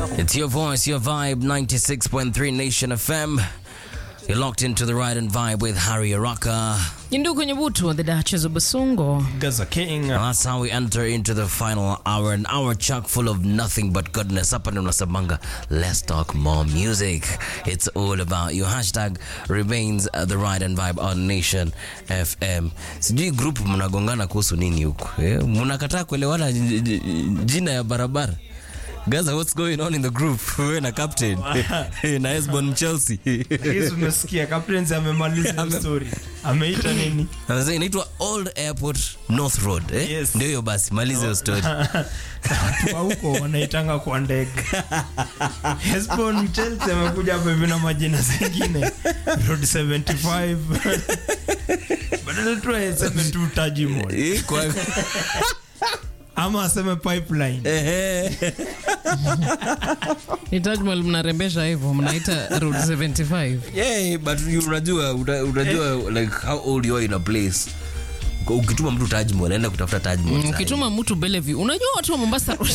It's your voice, your vibe, 96.3 Nation FM. You're locked into the ride and vibe with Harry Araka. Yindu kwenye butu, the Duchess of Basungo. Gaza King. And that's how we enter into the final hour, an hour chock full of nothing but goodness. Up and Sabanga, let's talk more music. It's all about you. Hashtag remains uh, the ride and vibe on Nation FM. Sijui group mnagongana kuhusu nini huku eh? Mnakataa kuelewana j- j- jina ya barabara. Gaza, what's going on in the group? Wewe na captain na Esbon Chelsea. Hizi umesikia Captains amemaliza hiyo story. Ameita nini? Anasema inaitwa Old Airport North Road eh? Yes. Ndio hiyo basi, maliza hiyo story. Watu wa huko wanaitanga kwa ndege. Hesbon Chelsea amekuja hapa hivi na majina zingine. Road 75. Badala tu aseme tu Taj Mahal. Eh, kwa- Ama aseme pipeline. Ehe. Ni Taj Mahal mnarembesha hivyo, mnaita Route 75. Yeah, but you unajua una- unajua like how old you are in a place. Kwa- Ukituma mtu Taj Mahal, anaenda kutafuta Taj Mahal. sahi. Ukituma mtu Bellevue, unajua watu wa Mombasa Road.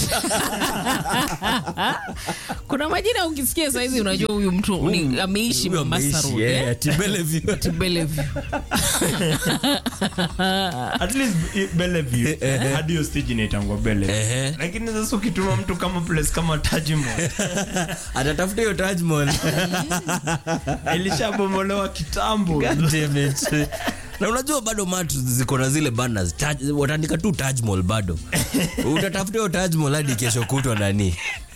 Kuna majina ukisikia saizi unajua huyu mtu ni ameishi Huyo Mombasa ameishi, Road. yeah, eh? ati Bellevue. To Bellevue. At least i- Bellevue. Hadi hiyo stage inaitangwa Bellevue. Ehe. Lakini sasa ukituma mtu kama place kama Taj Mahal Atatafuta hiyo Taj Mahal. ilishabomolewa kitambo. God damn it. na unajua bado mat ziko na zile banners Taj- wataandika tu Taj Mahal bado utatafuta hiyo Taj Mahal hadi kesho kutwa nani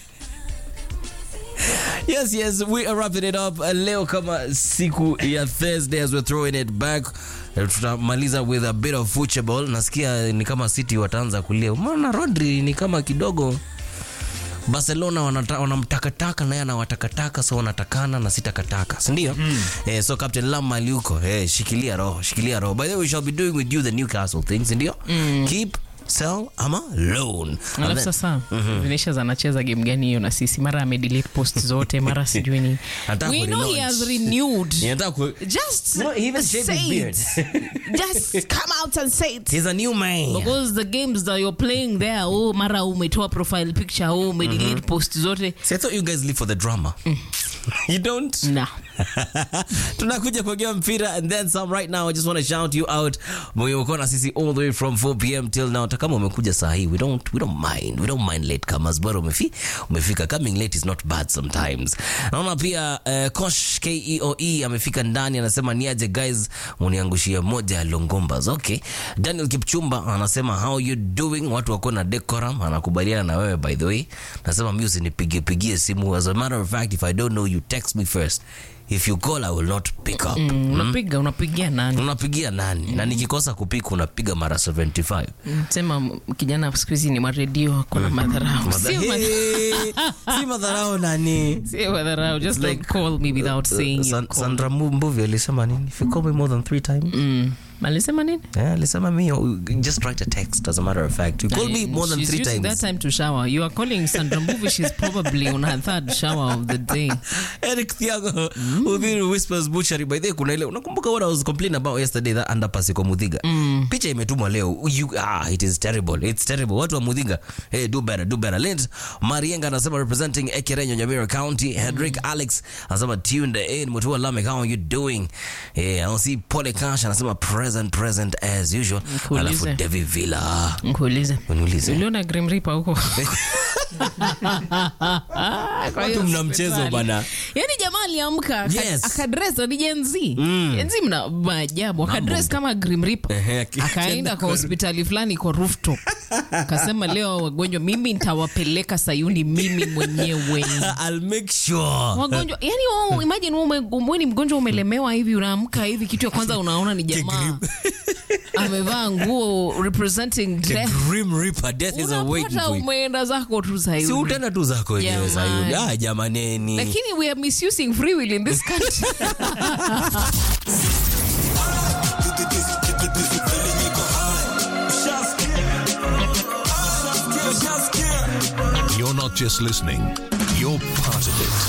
Yes, yes, we are wrapping it up. Uh, Leo kama siku ya Thursday as we're throwing it back. Uh, Tutamaliza with a bit of football. Nasikia ni kama City wataanza kulia. Umeona Rodri ni kama kidogo Barcelona wanata- wanamtakataka naye anawatakataka so wanatakana na sitakataka sindio mm. eh, so Captain Lam mali huko eh, shikilia roho shikilia roho by the way we shall be doing with you the Newcastle thing sindio mm. keep sell ama loan And Alafu then- sasa Vinicius anacheza game gani hiyo na sisi? Mara amedelete post zote, mara sijui ni. Anataka We know he kurelaunch. has renewed. Ninataka ku- Just You know, he even shaved his say beard. it. Just come out and say it. he's a new man Because the games that you're playing there, oh, mara umetoa profile picture, oh, umedelete post zote. See, I thought you guys live for the drama you don't Nah. tunakuja kuongea mpira and then some right now i just want to shout you out mwenye uko na sisi all the way from 4 pm till now hata kama umekuja saa hii we don't, we don't mind we don't mind late comers bora umefi, umefika coming late is not bad sometimes naona pia uh, kosh keoe amefika ndani anasema niaje guys uniangushia moja ya longombas okay daniel kipchumba anasema how you doing watu wako na decorum anakubaliana na wewe by the way nasema mi usinipigie pigie simu as a matter of fact if i don't know you text me first if you call i will not pick up Mm, unapiga unapigia nani? unapigia nani na nikikosa kupika unapiga mara 75 Sema m- kijana siku hizi ni maredio, kuna madharau. Sio ma- Hey, si madharau nani sio madharau. Just like, don't call me without saying San- you call. sandra Mu- mbuvi alisema nini if you call me more than three times Mm. Alisema nini? Yeah, alisema me oh, just write a text as a matter of fact you call me more than She's three using times that time to shower. You are calling Sandra Mbuvi. She's probably on her third shower of the day. Eric Thiago Udhiri Whispers Butchery by the way kuna ile unakumbuka what I was complaining about yesterday that underpass iko Mudhiga picha imetumwa leo you, ah, it is terrible it's terrible watu wa Mudhiga hey do better do better Lent Marienga anasema representing Ekerenyo Nyamira County Hedrick Alex anasema tuned in Mutua Lamek how are you doing eh I see Pole Cash anasema present present as usual Nikuulize. alafu Devi Villa Nkuulize. uniulize Uliona Grim Reaper huko? Kwa hiyo Watu mna mchezo hospitali. bana. Yaani jamaa aliamka aka- Yes. akadress ni Gen Z. Gen Z mna maajabu. Akadress kama Grim Reaper. Ehe, aki- Akaenda kwa hospitali fulani kwa rooftop. Akasema leo wagonjwa mimi nitawapeleka Sayuni mimi mwenyewe. I'll make sure wagonjwa yani wao imagine wewe ume- wewe ni mgonjwa umelemewa hivi unaamka hivi kitu ya kwanza unaona ni jamaa amevaa nguo representing the death Grim Reaper death is awaiting unapata for you umeenda zako tu si Sayuni utenda tu zako wenyewe Jamani. Sayuni. Ah, jamaneni lakini we are misusing free will in this country You're not just listening, you're part of it.